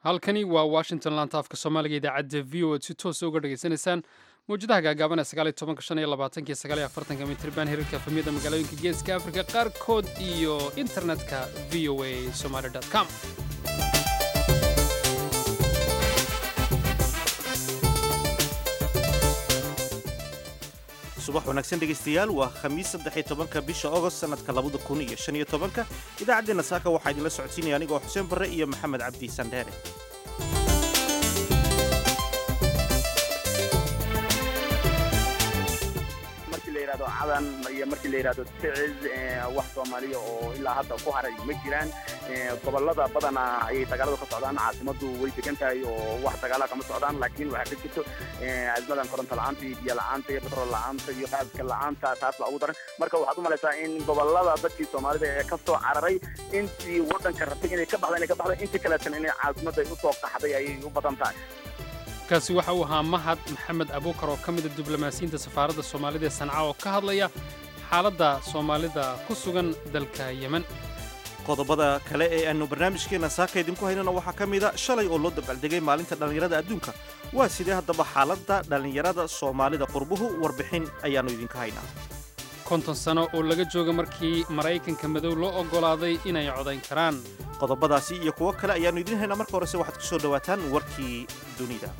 halkani waa washington lantaafka soomaaliga idaacadda v o ad si toosa uga dhegaysanaysaan mawjadaha gaagaaban ee sagaaliyo tobanka shan iyo labaatanka iyo sagaaliyo afartanka mitriban hirarka efamiyada magaalooyinka geeska afrika qaarkood iyo internetka v o a somaly com subax wanaagsan dhegaystayaal waa khamiis saddexiyo tobanka bisha ogost sannadka labada kun iyo shan iyo tobanka idaacaddeenna saaka waxaa idinla socodsiinaya anigoo xuseen barre iyo maxamed cabdi sandheere markii la yidhahdo cadan iyo markii la yidhahdo siciz wax soomaaliya oo ilaa hadda ku haray ma jiraan gobolada badana ayay dagaaladu ka socdaan caasimadu way degan tahay oo wax dagaala kama socdaan laakiin waxaa ka jirto azmadan koronto la-aanta iyo biyo la-aanta iyo batrool la-aanta iyo qaaska la-aanta taas baa ugu daran marka waxaad u malaysaa in gobolada dadkii soomaalida ee ka soo cararay intii waddanka rabtay inay ka baxda inay ka baxda intii kaleetan inay caasimadda ay usoo qaxday ayay u badan tahay kaasi waxa uu ahaa mahad maxamed abuukar oo ka mida diblomaasiyiinta safaaradda soomaalida ee sanca oo ka hadlaya xaaladda soomaalida ku sugan dalka yemen qodobada kale ee aanu barnaamijkeenna saaka idinku haynana waxaa ka mida shalay oo loo dabaaldegay maalinta dhallinyarada adduunka waa sidee haddaba xaaladda dhallinyarada soomaalida qurbuhu warbixin ayaannu idinka haynaa konton sano oo laga jooga markii maraykanka madow loo oggolaaday inay codayn karaan qodobadaasi iyo kuwo kale ayaannu idiin haynaa marka horese waxaad ku soo dhowaataan warkii dunida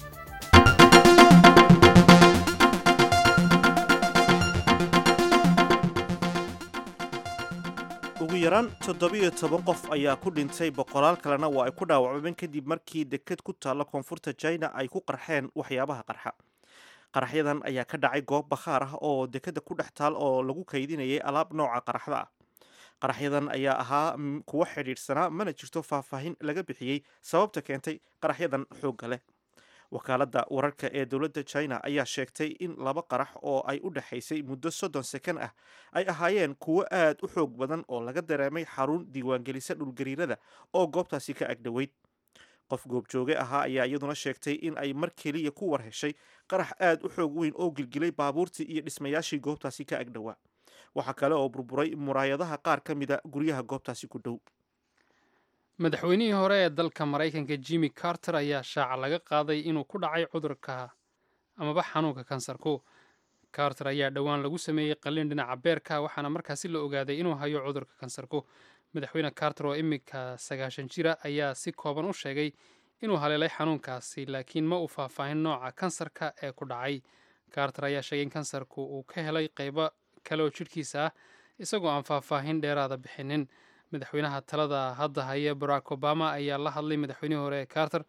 ugu yaraan toddobiyo toban qof ayaa ku dhintay boqolaal kalena waa ay ku dhaawacmeen kadib markii deked ku taalla koonfurta china ay ku qarxeen waxyaabaha qarxa qaraxyadan ayaa ka dhacay goob bakhaar ah oo dekeda ku dhex taal oo lagu kaydinayay alaab nooca qaraxda ah qaraxyadan ayaa ahaa kuwo xidhiidhsanaa mana jirto faahfaahin laga bixiyey sababta keentay qaraxyadan xoogga leh wakaaladda wararka ee dowladda china ayaa sheegtay in laba qarax oo ay u dhexaysay muddo soddon sekan ah ay ahaayeen kuwo aad u xoog badan oo laga dareemay xarun diiwaangelisa dhulgariirada oo goobtaasi ka agdhoweyd qof goobjooge ahaa ayaa iyaduna sheegtay in ay mar keliya ku war heshay qarax aad u xoog weyn oo gilgilay baabuurtii iyo dhismayaashii goobtaasi ka agdhowaa waxaa kale oo burburay muraayadaha qaar ka mida guryaha goobtaasi ku dhow madaxweynihii hore ee dalka maraykanka jimmy carter ayaa shaaca laga qaaday inuu ku dhacay cudurka amaba xanuunka kansarku carter ayaa dhowaan lagu sameeyey qalliin dhinaca beerka waxaana markaasi la ogaaday inuu hayo cudurka kansarku madaxweyne carter oo iminka sagaashan jira ayaa si kooban u sheegay inuu haleelay xanuunkaasi laakiin ma uu faahfaahin nooca kansarka ee ku dhacay carter ayaa sheegay in kansarku uu ka helay qaybo kale oo jidhkiisa ah isagoo aan faahfaahin dheeraada bixinin madaxweynaha talada hadda haya barack obama ayaa la hadlay madaxweynihii hore ee carter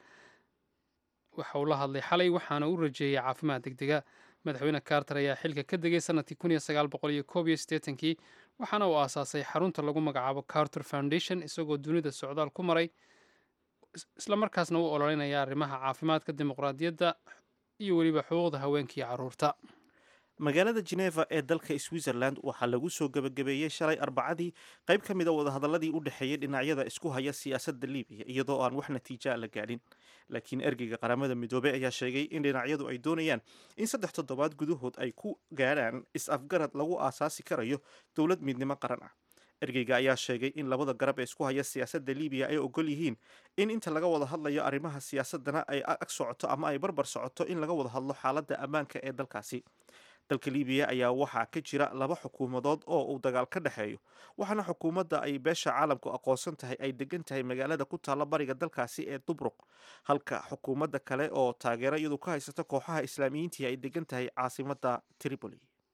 waxa uu la hadlay xalay waxaana u rajeeyey caafimaad degdega madaxweyne carter ayaa xilka ka degay sanadkii kun iyo sagaal boqol iyo koob iyo siddeetankii waxaana uu aasaasay xarunta lagu magacaabo carter foundation isagoo dunida socdaal ku maray islamarkaasna u ololeynaya arrimaha caafimaadka dimuqraadiyadda iyo weliba xuquuqda haweenka iyo carruurta magaalada geneva ee dalka switzerland waxaa lagu soo gebagabeeyey shalay arbacadii qayb ka mida wadahadaladii u dhexeeyey dhinacyada isku haya siyaasadda libiya iyadoo aan wax natiija la gaadhin laakiin ergeyga qaramada midoobey ayaa sheegay in dhinacyadu ay doonayaan in saddex toddobaad gudahood ay ku gaadhaan is-afgarad lagu aasaasi karayo dowlad midnimo qaran ah ergeyga ayaa sheegay in labada garab ee isku haya siyaasadda libiya ay ogol yihiin in inta laga wada hadlayo arrimaha siyaasadana ay ag socoto ama ay barbar socoto in laga wada hadlo xaaladda ammaanka ee dalkaasi dalka libiya ayaa waxaa ka jira laba xukuumadood oo uu dagaal ka dhexeeyo waxaana xukuumadda ay beesha caalamku aqoonsan tahay ay degan tahay magaalada ku taalla bariga dalkaasi ee dubruq halka xukuumadda kale oo taageero iyadu ka haysata kooxaha islaamiyiintii ay degan tahay caasimadda tripoli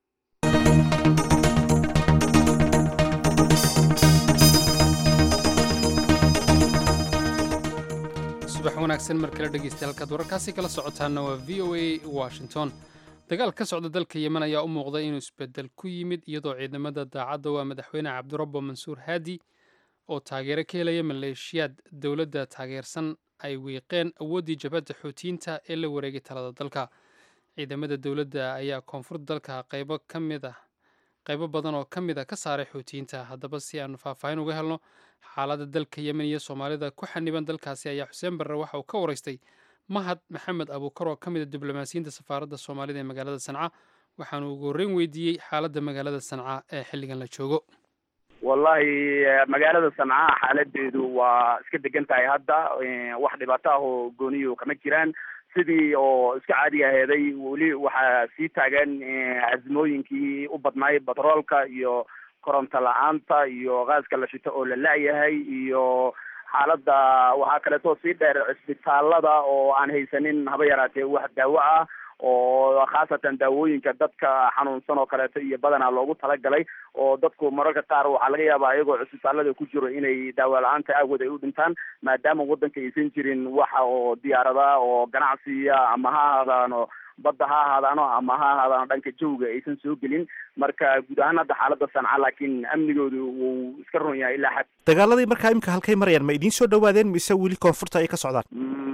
subax wanaagsan mar kale dhegeysta halkaad wararkaasi kala socotaana waa v o a washington dagaal ka socda dalka yemen ayaa u muuqday inuu isbedel ku yimid iyadoo ciidamada daacadda waa madaxweyne cabdirabbo mansuur haadi oo taageero ka helaya maleeshiyaad dowladda taageersan ay wiiqeen awooddii jabhadda xuutiyiinta ee la wareegay talada dalka ciidamada dowladda ayaa koonfurta dalka qaybo ka mid ah qaybo badan oo ka mid a ka saaray xuutiyiinta haddaba si aanu faahfaahin uga helno xaaladda dalka yemen iyo soomaalida ku xaniban dalkaasi ayaa xuseen barre waxa uu ka waraystay mahad maxamed abuukar oo ka mid a diblomaasiyiinta safaaradda soomaalida ee magaalada sanca waxaanu ugu horreyn weydiiyey xaaladda magaalada sanca ee xilligan la joogo wallahi magaalada sanca xaaladeedu waa iska degan tahay hadda wax dhibaato ah oo gooniyo kama jiraan sidii oo iska caadi aheeday weli waxaa sii taagan azmooyinkii u badnaay batroolka iyo koronto la-aanta iyo gaaska la shito oo la la-yahay iyo xaaladda waxaa kaleeto sii dheer cisbitaalada oo aan haysanin haba yaraatee wax daawo ah oo khaasatan daawooyinka dadka xanuunsan oo kaleeto iyo badanaa loogu talagalay oo dadku mararka qaar waxaa laga yaabaa iyagoo cisbitaalada ku jiro inay daawo la-aanta aawod ay u dhintaan maadaama waddanka aysan jirin waxa oo diyaarada oo ganacsiya ama ha ahaadaano badda ha ahaadaano ama ha ahaadaano dhanka jawga aysan soo gelin marka guud ahaan hadda xaaladda sanca laakiin amnigoodu wuu iska run yahay ilaa xad dagaaladii markaa imika halkay marayaan ma idiin soo dhawaadeen mise weli koonfurta ay ka socdaan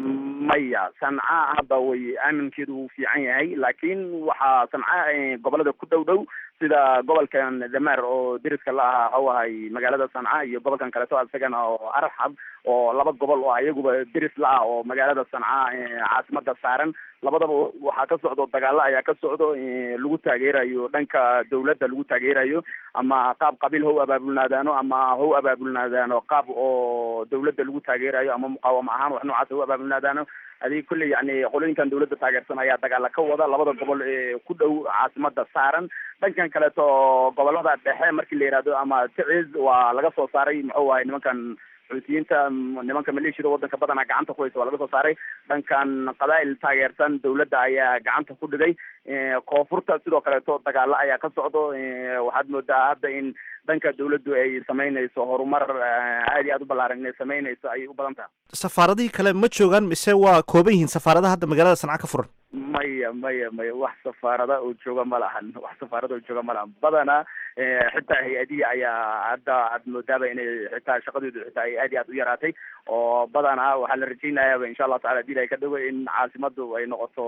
maya sanca hadda way aaminkeedu wuu fiican yahay laakiin waxaa sanca gobolada ku dhow dhow sida gobolkan dameer oo deriska la ahaa waxau ahay magaalada sanca iyo gobolkan kaleeto isagana oo arxab oo laba gobol oo iyaguba deris la ah oo magaalada sanca caasimada saaran labadaba waxaa ka socdo dagaalo ayaa ka socdo lagu taageerayo dhanka dawladda lagu taageerayo ama qaab qabiil how abaabulnaadaano ama how abaabulnaadaano qaab oo dawladda lagu taageerayo ama muqaawamo ahaan wax noocaas how abaabulnaadaano adig kulley yani qolooyinkan dawladda taageersan ayaa dagaala ka wada labada gobol ee ku dhow caasimada saaran dhankan kaleeto gobolada dhexe markii la yihahdo ama ticiz waa laga soo saaray muxuu ahay nimankan xuutiyiinta nimanka maleeshiyada waddanka badanaa gacanta ku haysa waa laga soo saaray dhankan qabaa'il taageersan dawladda ayaa gacanta ku dhigay koonfurta sidoo kaleeto dagaalo ayaa ka socdo waxaad moodaa hadda in dhanka dawladdu ay samaynayso horumar aad iyo aad u ballaaran inay samaynayso ayay u badan tahay safaaradihii kale ma joogaan mise waa kooban yihiin safaaradaha hadda magaalada sanca ka furan maya maya maya wax safaarada oo jooga ma lahan wax safaarada oo jooga ma lahan badana xitaa hay-adihi ayaa hadda aad moodaaba inay xitaa shaqadoodu xitaa ay aad iyo aad u yaraatay oo badana waxaa la rajaynayaaba insha allahu tacala hadii ilahay ka dhago in caasimadu ay noqoto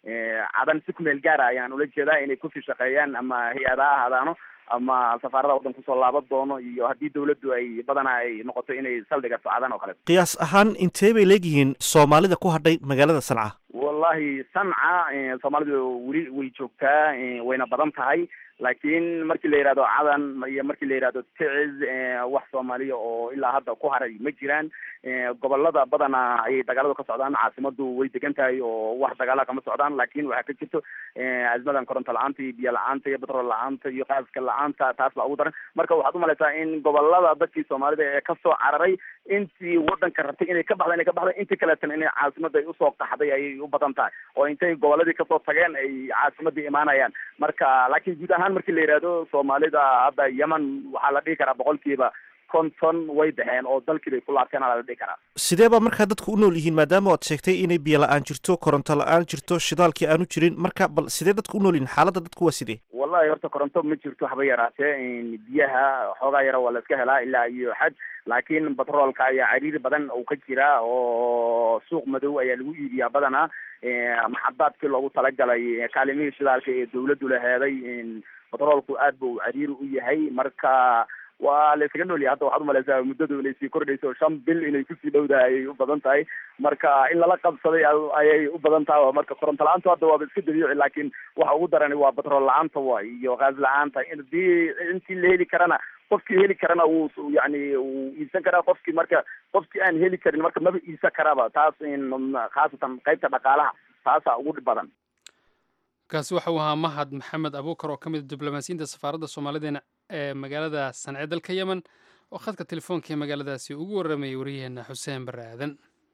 cadan si kumeel gaara ayaan ula jeedaa inay kusii shaqeeyaan ama hay-ada ha ahaadaano ama safaarada waddan kusoo laaban doono iyo haddii dawladdu ay badanaa ay noqoto inay saldhigato cadan oo kaleeto qiyaas ahaan intee bay leegyihiin soomaalida ku hadhay magaalada sanca wallahi sanca soomaalidu weli way joogtaa wayna badan tahay laakiin markii la yihahdo cadan iyo markii la yihahdo ticiz wax soomaaliya oo ilaa hadda ku haray ma jiraan gobolada badanaa ayay dagaaladu ka socdaan caasimadu way degan tahay oo wax dagaala kama socdaan laakin waxaa ka jirto azmadan koronto la-aanta iyo biyo la-aanta iyo batrool la-aanta iyo qaaska la-aanta taas baa ugu daran marka waxaad umalaysaa in gobolada dadkii soomaalida ee kasoo cararay intii wadanka rabtay inay ka baxda inay ka baxda intii kaleetana inay caasimada ay usoo qaxday ayay u badan tahay oo intay goboladii kasoo tageen ay caasimadii imaanayaan marka laakiin guud ahaan markii la yihahdo soomaalida hadda yemen waxaa la dhihi karaa boqolkiiba konton way baxeen oo dalkii bay ku laabteen ala la dhihi karaa sidee baa markaa dadku u nool yihiin maadaama oad sheegtay inay biyo la-aan jirto koronto la-aan jirto shidaalkii aanu jirin marka bal sidee dadku u nool yihiin xaaladda dadku waa sidee wallahi horta koronto ma jirto haba yaraatee biyaha xoogaa yara waa la iska helaa ilaa iyo xad laakiin batroolka ayaa cariiri badan uu ka jira oo suuq madow ayaa lagu iibiyaa badanaa maxadaadkii loogu talagalay kaalimihii shidaalka ee dawladdu laheeday batroolku aad bu cariiri u yahay marka waa la iskaga noolyahay hadda waxaad umalaysaa muddadu inay sii kordhayso shan bil inay kusii dhowdahay ayay u badan tahay marka in lala qabsaday ayay u badan tahay marka koronto la-aantu hadda waaba iska dabiici laakiin waxa ugu darani waa batrool la-aanta waay iyo gaas la-aanta hadii intii la heli karana qofkii heli karana wuu yani wuu iibsan karaa qofkii marka qofkii aan heli karin marka maba iibsan karaaba taas khaasatan qaybta dhaqaalaha taasaa ugu dhib badan kaasi waxa uu ahaa mahad maxamed abuukar oo ka mid a diblomaasiyiinta safaaradda soomaalideena ee magaalada sancee dalka yemen oo khadka telefoonka ee magaaladaasi ugu warramayay waryaheena xuseen barre aadan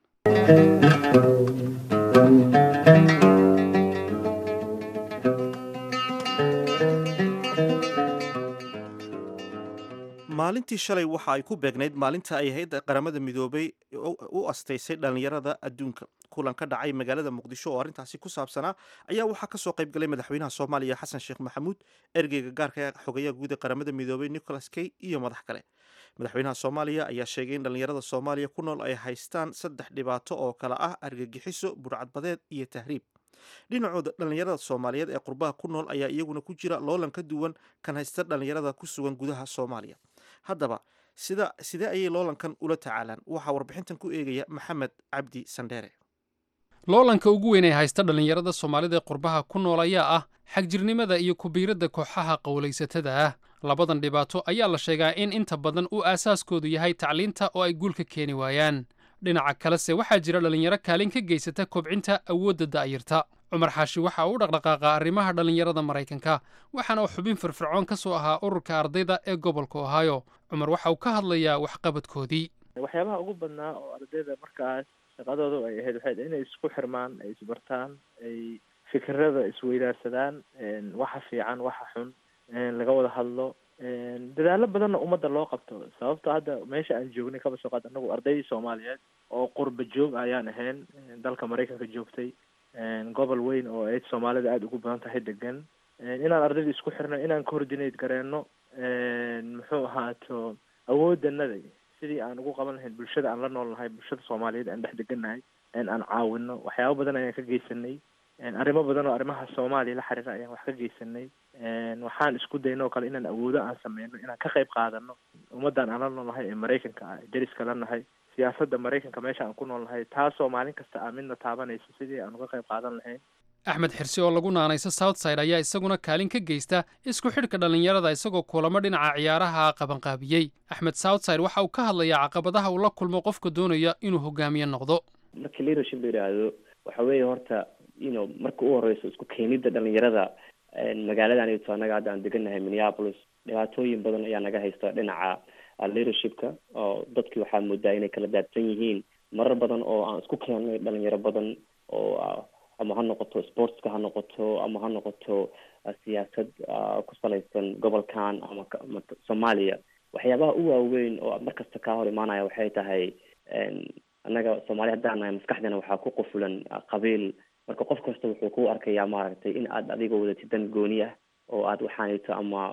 maalintii shalay waxa ay ku beegnayd maalinta ay hay-adda qaramada midoobay u astaysay dhallinyarada adduunka kulan ka dhacay magaalada muqdisho oo arrintaasi ku saabsanaa ayaa waxaa kasoo qayb galay madaxweynaha soomaaliya xasan sheekh maxamuud ergeyga gaarka xogayaha guud ee qaramada midoobay nicholas kay iyo madax kale madaxweynaha soomaaliya ayaa sheegay in dhallinyarada soomaaliya ku nool ay haystaan saddex dhibaato oo kale ah argagixiso burcadbadeed iyo tahriib dhinacooda dhallinyarada soomaaliyeed ee qurbaha ku nool ayaa iyaguna ku jira loolan ka duwan kan haysta dhallinyarada ku sugan gudaha soomaaliya haddaba sida sidee ayay loolankan ula tacaalaan waxaa warbixintan ku eegaya maxamed cabdi sandheere loolanka ugu weyn ee haysta dhallinyarada soomaalida ee qurbaha ku nool ayaa ah xagjirnimada iyo kubiiradda kooxaha qowlaysatada ah labadan dhibaato ayaa la sheegaa in inta badan uu aasaaskoodu yahay tacliinta oo ay guul ka keeni waayaan dhinaca kalese waxaa jira dhallinyaro kaalin ka geysata kobcinta awoodda da'yarta cumar xaashi waxa uu u dhaqdhaqaaqa arrimaha dhallinyarada maraykanka waxaana uu xubin firfircoon ka soo ahaa ururka ardayda ee gobolka ohaayo cumar waxa uu ka hadlayaa waxqabadkoodii waxyaabaha ugu badnaa oo ardayda markaas shaqadooda ay ahayd waxay inay isku xirmaan ay isbartaan ay fikirada isweydaarsadaan waxa fiican waxa xun laga wada hadlo dadaalo badanna ummadda loo qabto sababto hadda meesha aan joognay kaba soo qaad anagu ardaydii soomaaliyeed oo qurba joog ayaan ahayn dalka maraykanka joogtay gobol weyn oo eed soomaalida aada ugu badan tahay degan inaan ardayda isku xirno inaan coordinate gareyno muxuu ahaato awoodanada sidii aan ugu qaban lahayn bulshada aan la nool nahay bulshada soomaaliyeed aan dhex degannahay aan caawino waxyaabo badan ayaan ka geysanay arrimo badan oo arrimaha soomaaliya la xiriira ayaan wax ka geysanay waxaan isku dayno oo kale inaan awoodo aan sameyno inaan ka qayb qaadano ummaddan aan la noolnahay ee maraykanka ah deriska la nahay siyaasadda maraykanka meesha aan ku noolnahay taasoo maalin kasta aa midna taabanayso sidii aan uga qayb qaadan lahayn axmed xirsi oo lagu naanayso southside ayaa isaguna kaalin ka geysta isku xidhka dhallinyarada isagoo kulamo dhinaca ciyaaraha qabanqaabiyey axmed southside waxa uu ka hadlayaa caqabadaha uu la kulmo qofka doonaya inuu hogaamiye noqdo markii leadership la yidhaahdo waxa weeye horta ino marka u horeyso isku keenida dhalinyarada magaaladan ito annaga hadda aan degannahay minneapolis dhibaatooyin badan ayaa naga haysta dhinaca leadershipka oo dadkii waxaa moodaa inay kala daadsan yihiin marar badan oo aan isku keennay dhalinyaro badan oo ama ha noqoto sportska ha noqoto ama ha noqoto siyaasad ku salaysan gobolkan ama soomaaliya waxyaabaha u waaweyn oo markasta kaa hor imaanaya waxay tahay annaga soomaaliya haddaan nahay maskaxdeena waxaa ku qufulan qabiil marka qof kasta wuxuu ku arkayaa maaragtay in aad adiga wadatid dan gooni ah oo aad waxaanito ama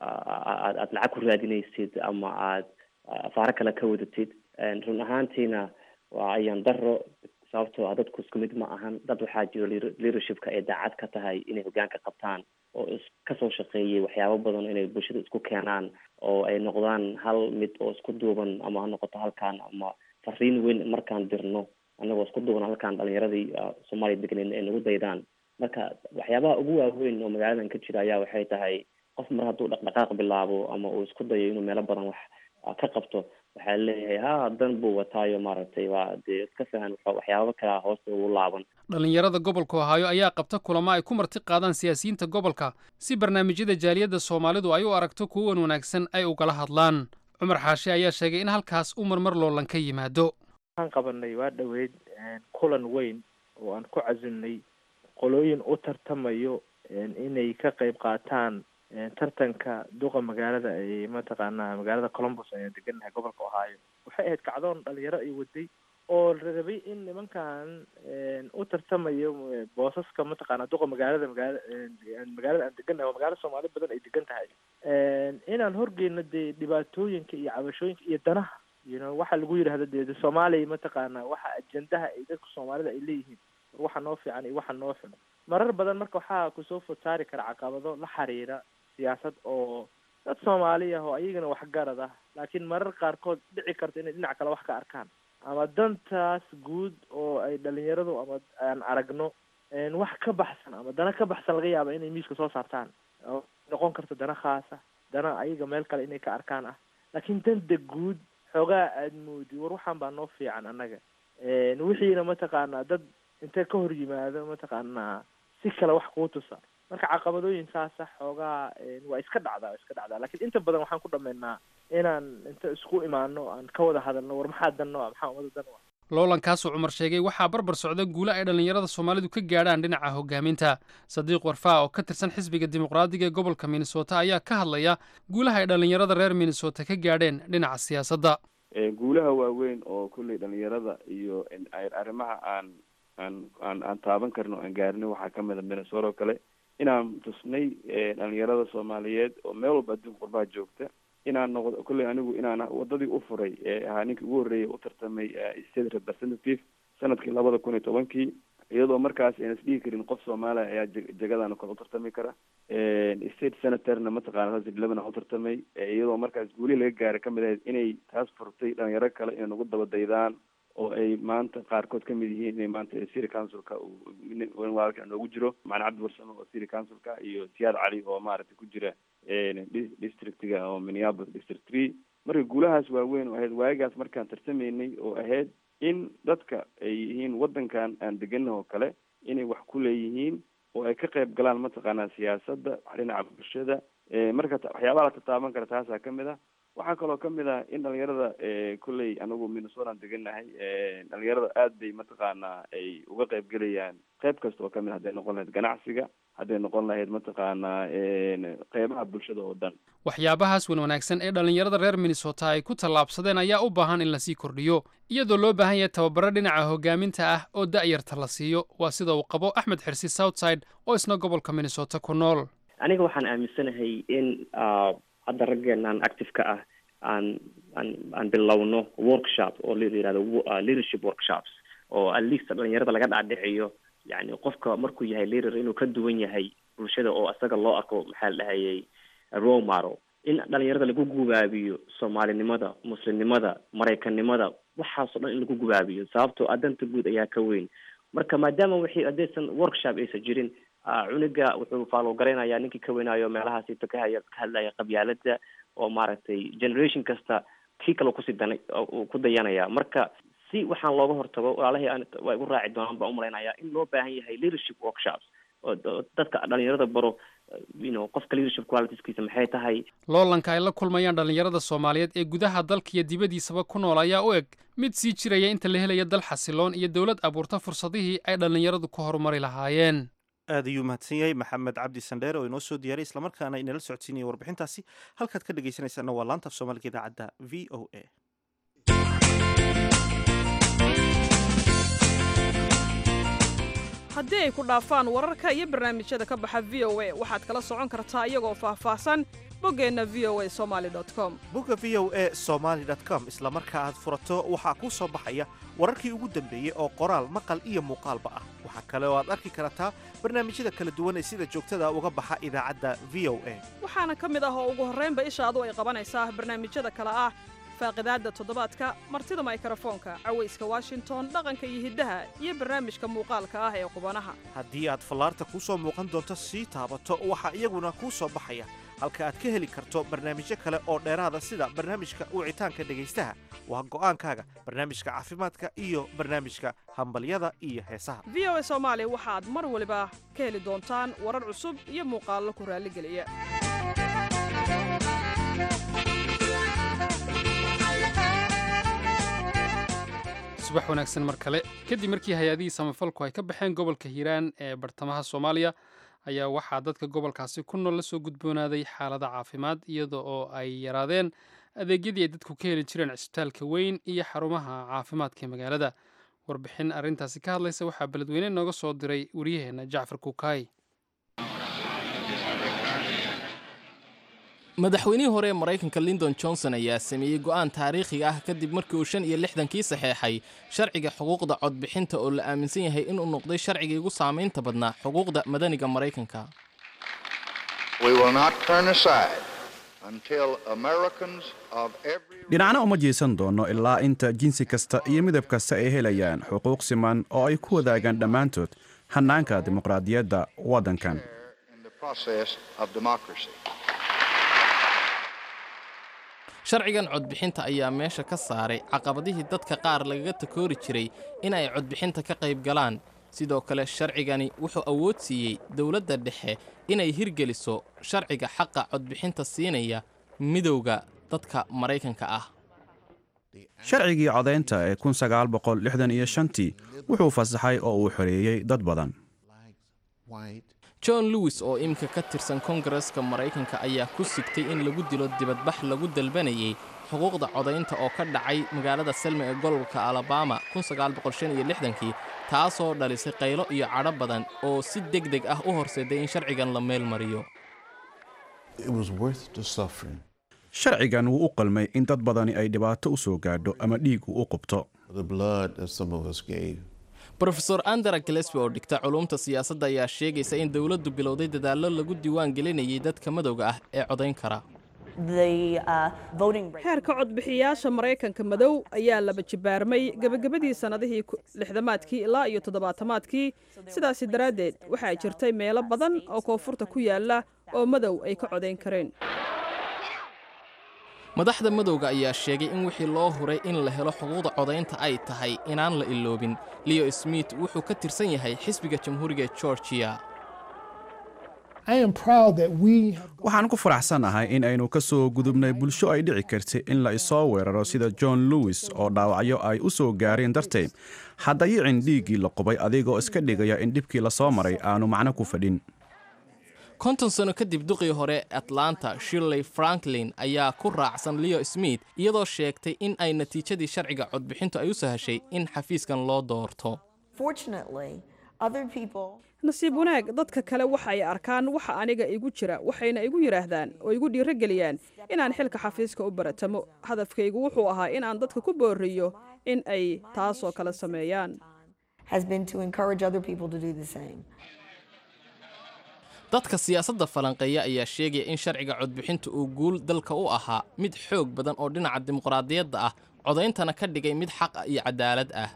aad aad lacag ku raadinaysid ama aad afaaro kale ka wadatid run ahaantiina waa ayaan daro sababtoo ah dadku isku mid ma ahan dad waxaa jiro leadershipka ay daacad ka tahay inay hogaanka qabtaan oo is kasoo shaqeeyay waxyaabo badan inay bulshada isku keenaan oo ay noqdaan hal mid oo isku duuban ama ha noqoto halkaan ama fariin weyn markaan dirno annagoo isku duuban halkaan dhalinyaradii soomaaliya deganeed ay nagu daydaan marka waxyaabaha ugu waaweyn oo magaaladan ka jira ayaa waxay tahay qof mar hadduu dhaqdhaqaaq bilaabo ama uu isku dayo inuu meelo badan wax ka qabto waxaa leeyahay ha dan buu wataayo maaragtay waa dee iska fahan waxyaaba kalea hoosta ugu laaban dhallinyarada gobolka ohaayo ayaa qabta kulamo ay ku marti qaadaan siyaasiyiinta gobolka si barnaamijyada jaaliyadda soomaalidu ay u aragto kuwan wanaagsan ay ugala hadlaan cumar xaashi ayaa sheegay in halkaas u marmar loolan ka yimaado waxaan qabanay waa dhoweyd kulan weyn oo aan ku casimnay qolooyin u tartamayo inay ka qayb qaataan tartanka duqa magaalada ay mataqaanaa magaalada columbus ayaan degannahay gobolka ohaayo waxay ahayd kacdoon dhalinyaro ay waday oo la rabay in nimankan u tartamayo boosaska mataqaanaa duqa magaalada magaala magaalada aan degannahay oo magaalo soomaali badan ay degan tahay inaan horgeyno dee dhibaatooyinka iyo cabashooyinka iyo danaha you know waxa lagu yidhahda dee soomaaliya mataqaanaa waxa ajendaha ay dadka soomaalida ay leeyihiin war waxa noo fiican iyo waxa noo xun marar badan marka waxaa kusoo fotaari kara caqabado la xiriira siyaasad oo dad soomaali ah oo ayagana waxgarad ah laakiin marar qaarkood dhici karta inay dhinac kale wax ka arkaan ama dantaas guud oo ay dhalinyaradu ama aan aragno wax ka baxsan ama dana ka baxsan laga yaaba inay miiska soo saartaan oo noqon karta dana khaasa dana ayaga meel kale inay ka arkaan ah laakiin danta guud xoogaa aad moodi war waxaan baa noo fiican annaga wixiina mataqaanaa dad intee ka hor yimaado mataqaanaa si kale wax kuu tusa marka caqabadooyin saasa xoogaa waa iska dhacdaa waa iska dhacdaa lakiin inta badan waxaan ku dhameynaa inaan inta isku imaano aan ka wada hadalno war maxaa danno ah maxaa umada dan u ah loolankaasuu cumar sheegay waxaa barbar socda guule ay dhallinyarada soomaalidu ka gaadhaan dhinaca hogaaminta sadiiq warfaa oo ka tirsan xisbiga dimuqraadiga ee gobolka minnesota ayaa ka hadlaya guulaha ay dhallinyarada reer minnesota ka gaadheen dhinaca siyaasadda guulaha waaweyn oo kulley dhalinyarada iyo arrimaha aan aan aan aan taaban karin oo aan gaarinin waxaa kamid a minnesota oo kale inaan tusnay dhalinyarada soomaaliyeed oo meel walba adduunka qurbaha joogta inaan noqdo kolley anigu inaan wadadii u furay ee ahaa ninkii ugu horreeyay u tartamay state representative sanadkii labada kun iyo tobankii iyadoo markaas ayna isdhihi karin qof soomaaliya ayaa jegadaana kale u tartami kara state senatorna mataqana saas eleven u tartamay iyadoo markaas guulihii laga gaaray kamid ahayd inay taas furtay dhalinyaro kale inay nagu daba daydaan oo ay maanta qaarkood ka mid yihiin inay maanta city councilka walaalka noogu jiro macna cabdi warsame oo city councilka iyo siyaad cali oo maaragtay ku jira districtiga oo minneapolis district three marka guulahaas waaweyn oo ahayd waagaas markaan tartamaynay oo ahayd in dadka ay yihiin waddankan aan degana oo kale inay wax ku leeyihiin oo ay ka qayb galaan mataqaanaa siyaasadda dhinaca bulshada marka waxyaabaha la tataaban kara taasaa kamid ah waxaa kaloo kamid ah in dhalinyarada kolley anagu minnesotaan deganahay dhalinyarada aad bay mataqaanaa ay uga qayb gelayaan qayb kasta oo kamid hadday noqon lahayd ganacsiga hadday noqon lahayd mataqaanaa qeybaha bulshada oo dhan waxyaabahaas wan wanaagsan ee dhallinyarada reer minnesota ay ku tallaabsadeen ayaa u baahan in lasii kordhiyo iyadoo loo baahan yahay tababaro dhinaca hogaaminta ah oo da'yarta la siiyo waa sida uu qabo axmed xirsi southside oo isna gobolka minnesota ku nool aniga waxaan aaminsanahay in hadda raggeenaan active-ka ah aan aan aan bilowno workshop oo la yihahdo leadership workshops oo at least dhalinyarada laga dhaadhiciyo yani qofka markuu yahay leader inuu ka duwan yahay bulshada oo isaga loo arko maxaa la dhahayay role model in dhalinyarada lagu gubaabiyo soomaalinimada muslimnimada maraykannimada waxaasoo dhan in lagu gubaabiyo sababtoo adanta guud ayaa ka weyn marka maadaama wixii haddaysan workshop aysan jirin cuniga wuxuu faalo garaynayaa ninkii ka weynaayo meelahaasito ka haya ka hadlaya qabyaalada oo maaragtay generation kasta kii kale kusii danay ku dayanaya marka si waxaan looga hortago walaalahii aan waa igu raaci doonaan baan umalaynaya in loo baahan yahay leadership workshops oo dadka dhalinyarada baro you know qofka leadership qualitiskiisa maxay tahay loolanka ay la kulmayaan dhallinyarada soomaaliyeed ee gudaha dalka iyo dibaddiisaba ku nool ayaa u eg mid sii jiraya inta la helaya dal xasiloon iyo dowlad abuurta fursadihii ay dhallinyaradu ku horumari lahaayeen aad ayuu mahadsan yahay maxamed cabdi sandheer oo inoo soo diyaaray islamarkaana inala socodsiinaya warbixintaasi halkaad ka dhegaysanaysaana waa laanta af soomaaliga idaacadda v o a haddii ay ku dhaafaan wararka iyo barnaamijyada ka baxa v o a waxaad kala socon kartaa iyagoo faahfaahsan boggeenna v o a somaali com bogga v o a somaali com isla marka aad furato waxaa kuu soo baxaya wararkii ugu dambeeyey oo qoraal maqal iyo muuqaalba ah waxaa kale oo aad arki kartaa barnaamijyada kala duwan ee sida joogtada uga baxa idaacadda v o a waxaana ka mid ah oo ugu horraynba ishaadu ay qabanaysaa barnaamijyada kale ah faaqidaadda toddobaadka martida maykrofoonka cawayska washington dhaqanka iyo hiddaha iyo barnaamijka muuqaalka ah ee qubanaha haddii aad fallaarta kuu soo muuqan doonto sii taabato waxaa iyaguna kuu soo baxaya halka aad ka heli karto barnaamijyo kale oo dheeraada sida barnaamijka wicitaanka dhegaystaha waa go'aankaaga barnaamijka caafimaadka iyo barnaamijka hambalyada iyo heesaha v o a soomaali waxaad mar waliba ka heli doontaan warar cusub iyo muuqaallo ku raalligeliya subax wanaagsan mar kale kadib markii hay-adihii samafalku ay ka baxeen gobolka hiiraan ee bartamaha soomaaliya ayaa waxaa dadka gobolkaasi ku nool la soo gudboonaaday xaalada caafimaad iyada oo ay yaraadeen adeegyadii ay dadku ka heli jireen cisbitaalka weyn iyo xarumaha caafimaadka ee magaalada warbixin arrintaasi ka hadlaysa waxaa beledweyne nooga soo diray wariyaheenna jacfar kukaay madaxweynihii hore ee maraykanka lindon johnson ayaa sameeyey go'aan taariikhiga ah kadib markii uu shan iyo lixdankii saxeexay sharciga xuquuqda codbixinta oo la aaminsan yahay inuu noqday sharcigii ugu saamaynta badnaa xuquuqda madaniga maraykanka dhinacna uma jeesan doonno ilaa inta jinsi kasta iyo midab kasta ay helayaan xuquuq siman oo ay ku wadaagaan dhammaantood hannaanka dimuqraadiyadda waddankan sharcigan codbixinta ayaa meesha ka saaray caqabadihii dadka qaar lagaga takoori jiray in ay codbixinta ka qayb galaan sidoo kale sharcigani wuxuu awood siiyey dowladda dhexe inay hirgeliso sharciga xaqa codbixinta siinaya midowda dadka maraykanka ah sharcigii codaynta ee kun sagaal boqol lixdan iyo shantii wuxuu fasaxay oo uu xoreeyey dad badan john lewis oo iminka ka tirsan kongareska maraykanka ayaa ku sigtay in lagu dilo dibadbax lagu dalbanayay xuquuqda codaynta oo ka dhacay magaalada selma ee gobolka alabama kii taasoo dhalisay qaylo iyo cadho badan oo si deg deg ah u horseeday in sharcigan la meel mariyo sharcigan wuu u qalmay in dad badani ay dhibaato u soo gaadho ama dhiigu u qubto rofeor andera galesby oo dhigta culuumta siyaasadda ayaa sheegaysa in dowladdu bilowday dadaallo lagu diiwaan gelinayay dadka madowga ah ee codayn kara xeerka codbixiyaasha maraykanka madow ayaa laba jibaarmay gebagabadii sannadihii lixdamaadkii ilaa iyo toddobaatamaadkii sidaasi daraaddeed waxaa jirtay meelo badan oo koonfurta ku yaalla oo madow ay ka codayn kareen madaxda madowga ayaa sheegay in wixii loo huray in la helo xuquuqda codaynta ay tahay inaan la iloobin leo smith wuxuu ka tirsan yahay xisbiga jamhuuriga georgiya waxaan ku faraxsanahay in aynu ka soo gudubnay bulsho ay dhici kartay in la isoo weeraro sida john lewis oo dhaawacyo ay u soo gaareen darteed haddayicin dhiiggii la qubay adigoo iska dhigaya in dhibkii la soo maray aanu macno ku fadhin konton sano kadib duqii hore atlanta shirley franklin ayaa ku raacsan leo smith iyadoo sheegtay in ay natiijadii sharciga codbixintu ay u sahashay in xafiiskan loo doorto nasiib wanaag dadka kale waxa ay arkaan waxa aniga igu jira waxayna igu yidhaahdaan oo igu dhiirogeliyaan inaan xilka xafiiska u baratamo hadafkaygu wuxuu ahaa in aan dadka ku booriyo in ay taasoo kale sameeyaan dadka siyaasadda falanqeeya ayaa sheegaya in sharciga codbixinta uu guul dalka u ahaa mid xoog badan oo dhinaca dimuqraadiyadda ah codayntana ka dhigay mid xaq iyo cadaalad ah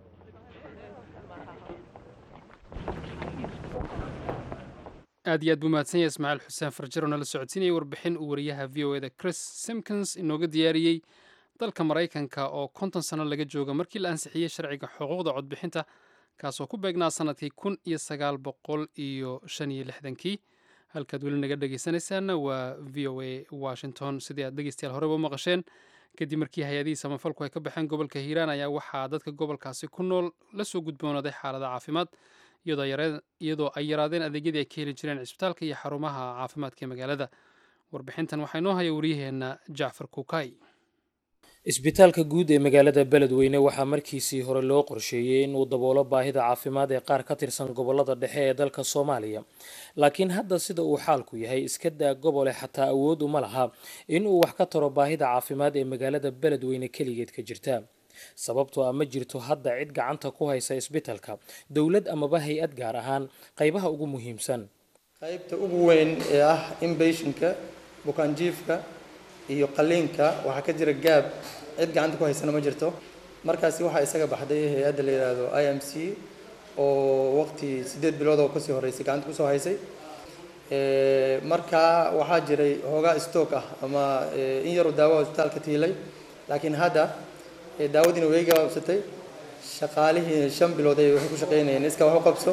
aad iyo aad buu mahadsan yahay ismaaciil xuseen farjaro nala socodsiinayay warbixin uu wariyaha v o eda chris simkins inooga diyaariyey dalka maraykanka oo konton sano laga jooga markii la ansixiyey sharciga xuquuqda codbixinta kaasoo ku beegnaa sanadkii kun iyo sagaal boqol iyo shan iyo lixdankii halkaad weli naga dhegaysanaysaana waa v o a washington sidii aad dhegeystayaal horeba u maqasheen kadib markii hay-adihii samafalku ay ka baxeen gobolka hiiraan ayaa waxaa dadka gobolkaasi ku nool la soo gudboonaaday xaalada caafimaad iyadoo ay yaraadeen adeegyadii ay ka heli jireen cisbitaalka iyo xarumaha caafimaadka ee magaalada warbixintan waxaa inoo haya wariyaheenna jacfar kuukay isbitaalka guud ee magaalada beledweyne waxaa markiisii hore loo qorsheeyey in uu daboolo baahida caafimaad ee qaar ka tirsan gobolada dhexe ee dalka soomaaliya laakiin hadda sida uu xaalku yahay iska daa gobole xataa awood uma laha in uu wax ka taro baahida caafimaad ee magaalada beledweyne keligeed ka jirta sababtoo ah ma jirto hadda cid gacanta ku haysa isbitaalka dowlad amaba hay-ad gaar ahaan qaybaha ugu muhiimsan qaybta ugu weyn ee ah inbationka bukaanjiifka iyo qaliinka waxaa ka jira gaab cid gacanta ku haysana ma jirto markaasi waxaa isaga baxday hay-adda la yidhaahdo i m c oo waqti siddeed bilood oo kasii horeysay gacanta kusoo haysay markaa waxaa jiray hoogaa stock ah ama in yaru daawo isbitaalka tiilay laakiin hadda daawadiina way gabaabsatay shaqaalihii shan bilood ay waxay ku shaqaynayeen iska wax u qabso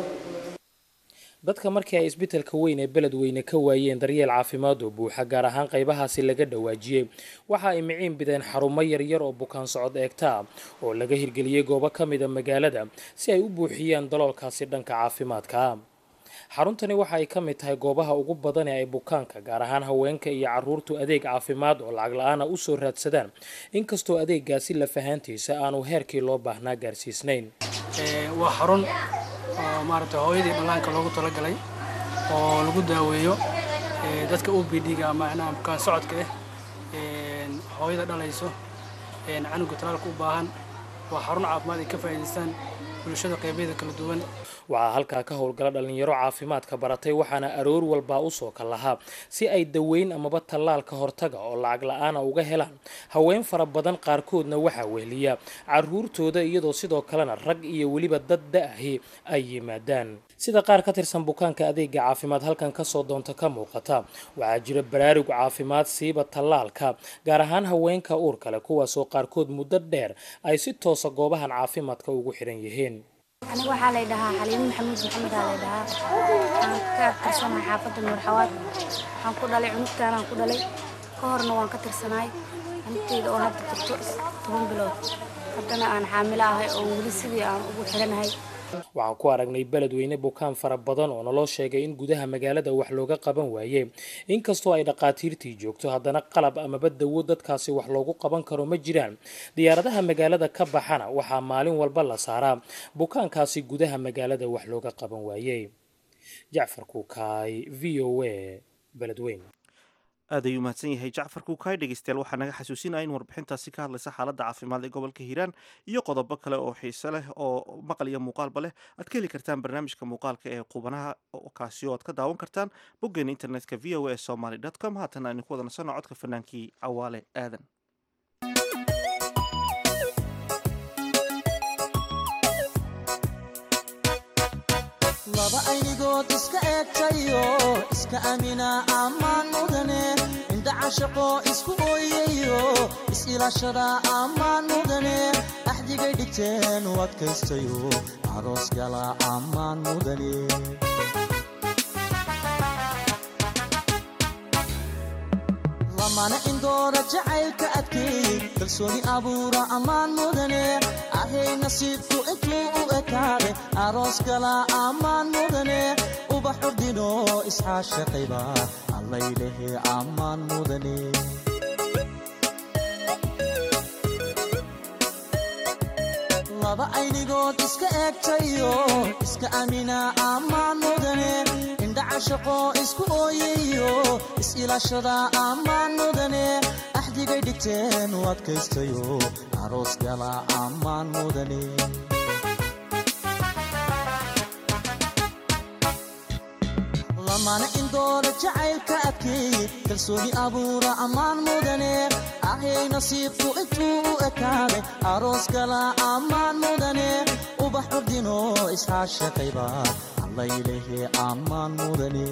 dadka markii ay isbitaalka weyn ee beledweyne ka waayeen daryeel caafimaad oo buuxa gaar ahaan qaybahaasi laga dhawaajiyey waxa ay miciin bideen xarumo yaryar oo bukaan socod eegta oo laga hirgeliyey goobo ka mida magaalada si ay u buuxiyaan daloolkaasi dhanka caafimaadka xaruntani waxa ay ka mid tahay goobaha ugu badan ee ay bukaanka gaar ahaan haweenka iyo caruurtu adeeg caafimaad oo lacag la-aana u soo raadsadaan inkastoo adeegaasi lafahaantiisa aanu heerkii loo baahnaa gaarsiisnayn waa xarun oo maaragtay hooyadii dhallaanka loogu talagalay oo lagu daaweeyo dadka o b d-ga ama macnaha bukaan socodka ah hooyada dhalayso canuga talaalka u baahan waa xarun caafimaad ay ka faa'iidaystaan bulshada qaybaheeda kala duwan waxaa halkaa ka howlgala dhalinyaro caafimaadka baratay waxaana aroor walbaa usoo kal lahaa si ay daweyn amaba tallaalka hortaga oo lacag la-aana uga helaan haween fara badan qaarkoodna waxaa wehliya caruurtooda iyadoo sidoo kalena rag iyo weliba dad da-ahi ay yimaadaan sida qaar ka tirsan bukaanka adeega caafimaad halkan kasoo doonta ka muuqata waxaa jira baraarug caafimaad siiba tallaalka gaar ahaan haweenka uur kale kuwaasoo qaarkood muddo dheer ay si toosa goobahan caafimaadka ugu xiran yihiin aniga waxaa lay dhahaa xaliimo maxamuud maxamed aa lay dhahaa waxaan ka tirsanahay xaafadda nuur xawaad waxaan ku dhalay cunugtaanaan ku dhalay ka horna waan ka tirsanahay cunugteyda oo hadda jirto toban bilood haddana aan xaamilo ahay oo weli sidii aan ugu xiranahay waxaan ku aragnay beledweyne bukaan fara badan oo naloo sheegay in gudaha magaalada wax looga qaban waaye inkastoo ay dhaqaatiirtii joogto haddana qalab amaba dawo dadkaasi wax loogu qaban karo ma jiraan diyaaradaha magaalada ka baxana waxaa maalin walba la saaraa bukaankaasi gudaha magaalada wax looga qaban waaye jacfar kuukaay v o a beledweyne aad ayuu mahadsan yahay jacfar kuukay dhegeystayaal waxaa naga xasuusinaya in warbixintaasi ka hadlaysa xaaladda caafimaad ee gobolka hiiraan iyo qodobo kale oo xiise leh oo maqal iyo muuqaalba leh aad ka heli kartaan barnaamijka muuqaalka ee qubanaha kaasi oo aad ka daawan kartaan boggeena internetka v o a somaly com haatan aynu ku wada nasanno codka fanaankii cawaale aadan laba aynigood iska eegtayo iska amina ammaan mudane indhacashaqo isku ooyayo is-ilaashada ammaan mudane axdigay dhigteen u adkaystayo aroos gala ammaan mudane lamana indoora jacaylka adkeey kalsooni abuura ammaan mudane ahay nasiibku intuu u ekaade aroos gala ammaan mudane ubax urdino isxaashaqayba allaylehe ammaan mudane laba aynigood iska eegtayo iska amina ammaan mudane indhacashaqo isku ooyayo is-ilaashada ammaan mudane axdigay dhigteen u adkaystayo aroos gala ammaan mudane lamana indoora jacaylka adkeey kalsooni abuura ammaan mudane ahay nasiibku intuu u ekaade aroos gala ammaan mudane ubax urdino isxaashaqayba allaylehe ammaan mudane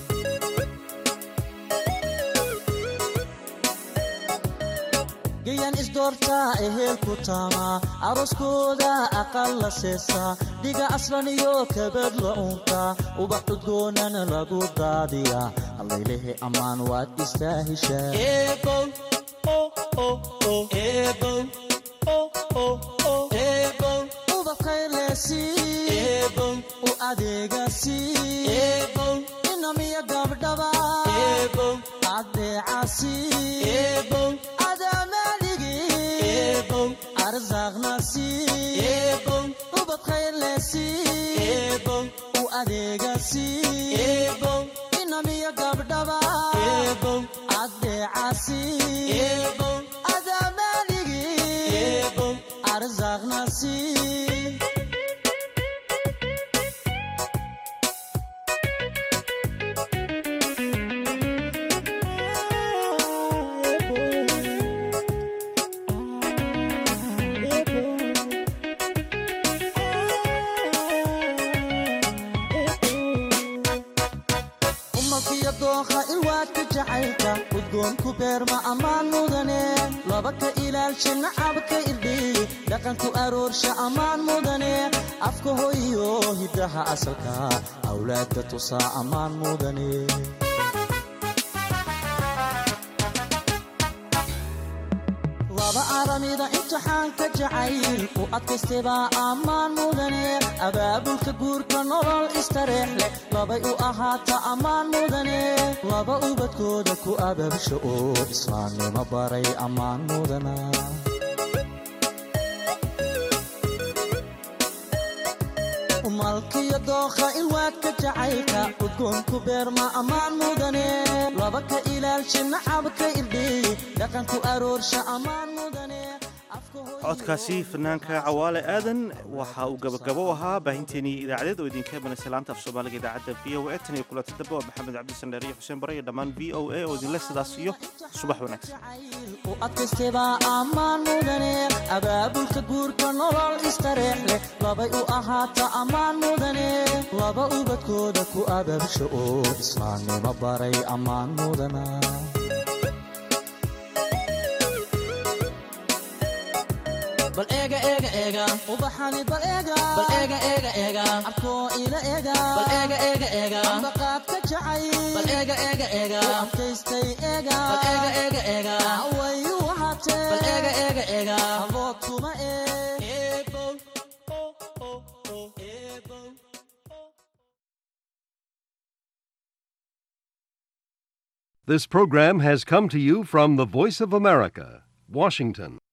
gayan isdoortaa ehelku taama arooskooda aqal la seesaa dhiga aslan iyo kabad la unka ubax cudgoonana lagu daadiyaa allaylehe ammaan waad istaahishaa u adeegasi inamiya gabdhaba adeecasi arsaaqnasi ubad khayrlesi u adeegasi inamiya gabdhaba adeecasi adamaaligi arsaaqnasi udgoonku beerma ammaan mudane laba ka ilaalsha nacabka irdhiy dhaqanku aroorsha ammaan mudane afka hoyo hiddaha asalka awlaadka tusaa ammaan mudane laba aramida imtixaanka jacayl u adkaystebaa ammaan mudane abaabulka guurka nolol istareex leh labay u ahaata ammaan mudane laba ubadkooda ku ababsha oo islaamnimo baray ammaan mudana malkiyo dookha ilwaadka jacaylka udgoonku beerma ammaan mudane laba ka ilaalsha nacabka irdhiy dhaqanku aroorsha ammaan mudane codkaasi fanaanka cawaale aadan waxa uu gabagabo ahaa baahinteenii idaacadeed oo idinka imanaysa laanta af soomaaliga idaacadda v o a tan iyo kulanta dambe waa maxamed cabdisandheer iyo xuseen bare iyo dhammaan v o a oo idinle sidaas iyo subax wanaagsan u adkaystebaa ammaan mudane abaabulka guurka nolol istareex leh labay u ahaata ammaan mudane laba ubadkooda ku ababsha oo islaamnimo baray ammaan mudana bal eega eega eega ubaxani bal eega bal eega eega eega abkoo ila eega bal eega eega eega ambaqaadka jacay bal eega eega eega adkaystay eega bal eega eega eega wayu wahatee bal eega eega eega abood kuma ee This program has come to you from the Voice of America, Washington.